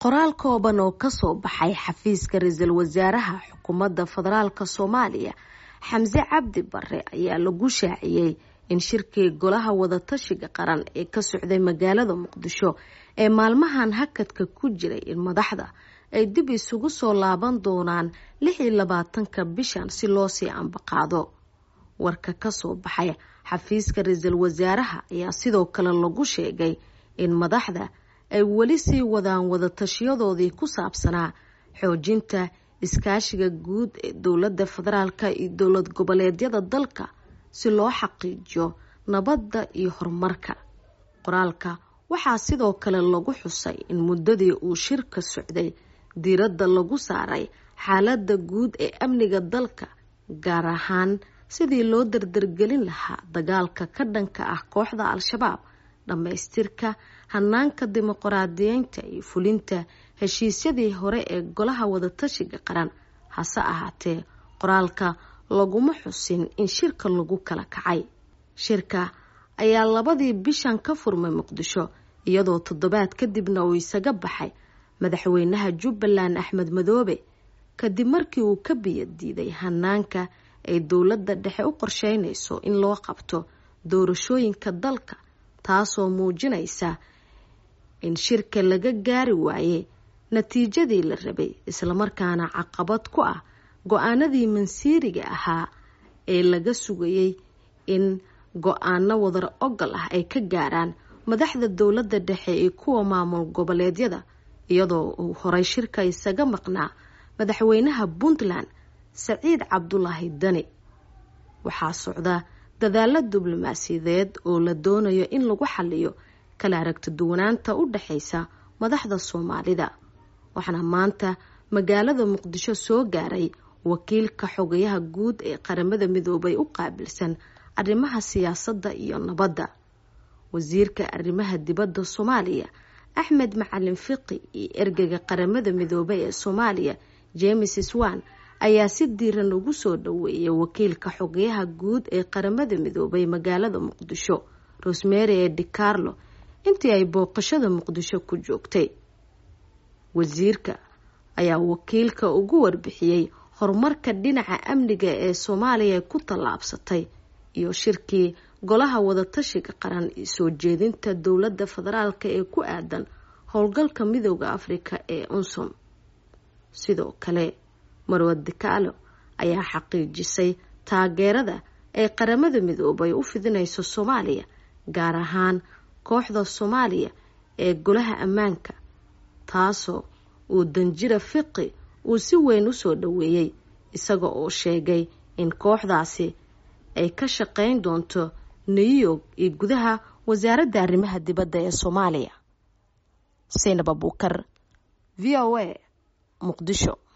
qoraal kooban oo kasoo baxay xafiiska ra-iisul wasaaraha xukuumadda federaalk soomaaliya xamse cabdi bare ayaa lagu shaaciyey in shirkii golaha wadatashiga qaran ee ka socday magaalada muqdisho ee maalmahan hakadka ku jiray in madaxda ay dib isugu soo laaban doonaan lix iyo labaatanka bishan si loo sii ambaqaado warka kasoo baxay xafiiska ra-iisul wasaaraha ayaa sidoo kale lagu sheegay in madaxda ay weli sii wadaan wadatashiyadoodii ku saabsanaa xoojinta iskaashiga guud ee dowladda federaalk iyo dowlad goboleedyada dalka si loo xaqiijiyo nabadda iyo horumarka qoraalka waxaa sidoo kale lagu xusay in muddadii uu shirka socday diiradda lagu saaray xaaladda guud ee amniga dalka gaar ahaan sidii loo dardargelin lahaa dagaalka ka dhanka ah kooxda al-shabaab dhammaystirka hanaanka dimuqraadiyeynta iyo fulinta heshiisyadii hore ee golaha wadatashiga qaran hase ahaatee qoraalka laguma xusin in shirka lagu kala kacay shirka ayaa labadii bishan ka furmay muqdisho iyadoo toddobaad kadibna uu isaga baxay madaxweynaha jubbaland axmed madoobe kadib markii uu ka biyadiiday hanaanka ay dowladda dhexe u qorsheynayso in loo qabto doorashooyinka dalka taasoo muujinaysa in shirka laga gaari waayey natiijadii la rabay islamarkaana caqabad ku ah go-aanadii mansiiriga ahaa ee laga sugayay in go-aano wadar ogol ah ay ka gaaraan madaxda dowladda dhexe iyo kuwa maamul goboleedyada iyadoo uu horay shirka isaga maqnaa madaxweynaha puntland saciid cabdulaahi dani waxaa socda dadaalo diblomaasiyadeed oo la doonayo in lagu xaliyo kala aragti duwanaanta u dhexaysa madaxda soomaalida waxaana maanta magaalada muqdisho soo gaaray wakiilka xogayaha guud ee qaramada midoobay u qaabilsan arrimaha siyaasadda iyo nabadda wasiirka arrimaha dibadda soomaaliya axmed macalin fiqi iyo ergeyga qaramada midoobay ee soomaaliya james swan ayaa si diiran ugu soo dhaweeyay wakiilka xogayaha guud ee qaramada midoobay magaalada muqdisho rosemary ee dicarlo intii ay booqashada muqdisho ku joogtay wasiirka ayaa wakiilka ugu warbixiyey horumarka dhinaca amniga ee soomaaliya ku tallaabsatay iyo shirkii golaha wadatashiga qaran iyo soo jeedinta dowladda federaalk ee ku aadan howlgalka midooda afrika ee unsum sidoo kale marwad dikaalo ayaa xaqiijisay taageerada ay qaramada midoobay u fidinayso soomaaliya gaar ahaan kooxda soomaaliya ee golaha ammaanka taasoo uu danjira fiqi uu si weyn u soo dhaweeyey isaga oo sheegay in kooxdaasi ay ka shaqeyn doonto new york iyo gudaha wasaaradda arrimaha dibadda ee soomaaliya saynab abuukar v o a muqdisho